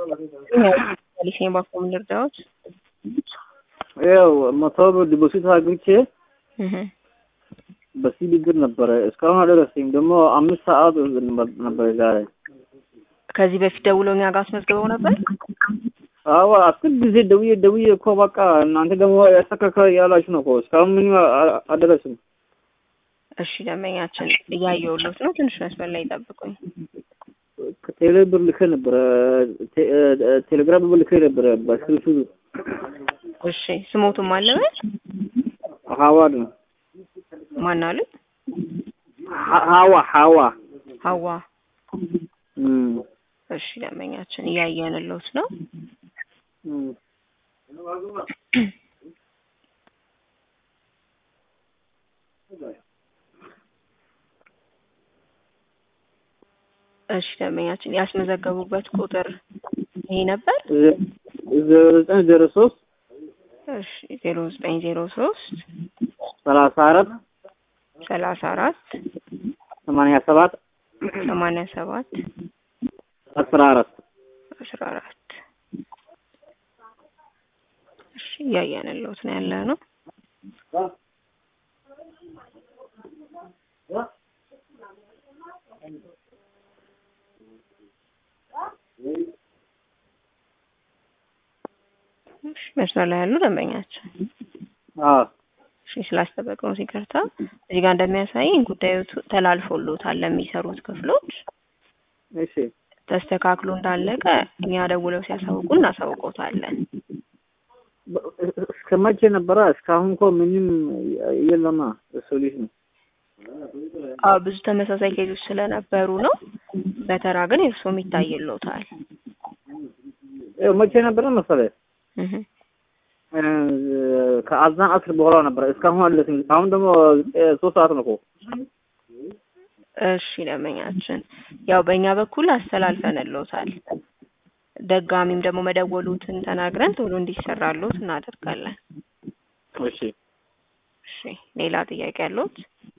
ሊሴን ባኮም ልርዳዎች ያው መቶ ብር ዲፖዚት አግኝቼ እህ በሲቢ ብር ነበረ እስካሁን አልደረሰኝም። ደግሞ አምስት ሰዓት ነበር ዛሬ። ከዚህ በፊት ደውለው እኛ ጋር አስመዝግበው ነበር። አዎ አስር ጊዜ ደውዬ ደውዬ እኮ በቃ እናንተ ደግሞ ያስተካከል ያላችሁ ነው እኮ እስካሁን ምንም አ- አልደረስም። እሺ ደንበኛችን እያየሁሎት ነው። ትንሽ መስመር ላይ ይጠብቁኝ። ከቴሌ ብር ልኬ ነበረ ቴ- እ- ቴሌግራም ብር ልኬ ነበረ በስልሱ እሺ ስሞቱም አለበት ሀዋድ ነው ማን አሉት? ሀ- ሀዋ ሀዋ ሀዋ እም፣ እሺ ደንበኛችን እያየንሎት ነው። እም። እሺ ደንበኛችን ያስመዘገቡበት ቁጥር ይሄ ነበር። ዘ- ዜሮ ዘጠኝ ዜሮ ሶስት እሺ ዜሮ ዘጠኝ ዜሮ ሶስት ሰላሳ አራት ሰላሳ አራት ሰማንያ ሰባት ሰማንያ ሰባት አስራ አራት አስራ አራት እሺ እያየንሎት ነው ያለ ነው። እሺ መስመር ላይ ያሉ ደንበኛችን አዎ እሺ ስላስጠበቅነው ይቅርታ። እዚህ ጋር እንደሚያሳየኝ ጉዳዩ ተላልፎሎታል ለሚሰሩት ክፍሎች እሺ ተስተካክሎ እንዳለቀ እኛ ደውለው ሲያሳውቁ እናሳውቆታለን። በ- እስከ መቼ ነበረ? እስካሁን እኮ ምንም የለማ ሶሉሽን። አዎ ብዙ ተመሳሳይ ኬዞች ስለነበሩ ነው። በተራ ግን እርስዎም ይታይሎታል። ይኸው መቼ ነበረ መሰለህ? እህ እ፣ ከአዛን አስር በኋላ ነበረ። እስካሁን አለስም። አሁን ደግሞ እ፣ ሶስት ሰዓት ነው እኮ። እሺ ደንበኛችን ያው በእኛ በኩል አስተላልፈንሎታል። ደጋሚም ደግሞ መደወሉትን ተናግረን ቶሎ እንዲሰራሎት እናደርጋለን። እሺ እሺ ሌላ ጥያቄ ያለዎት?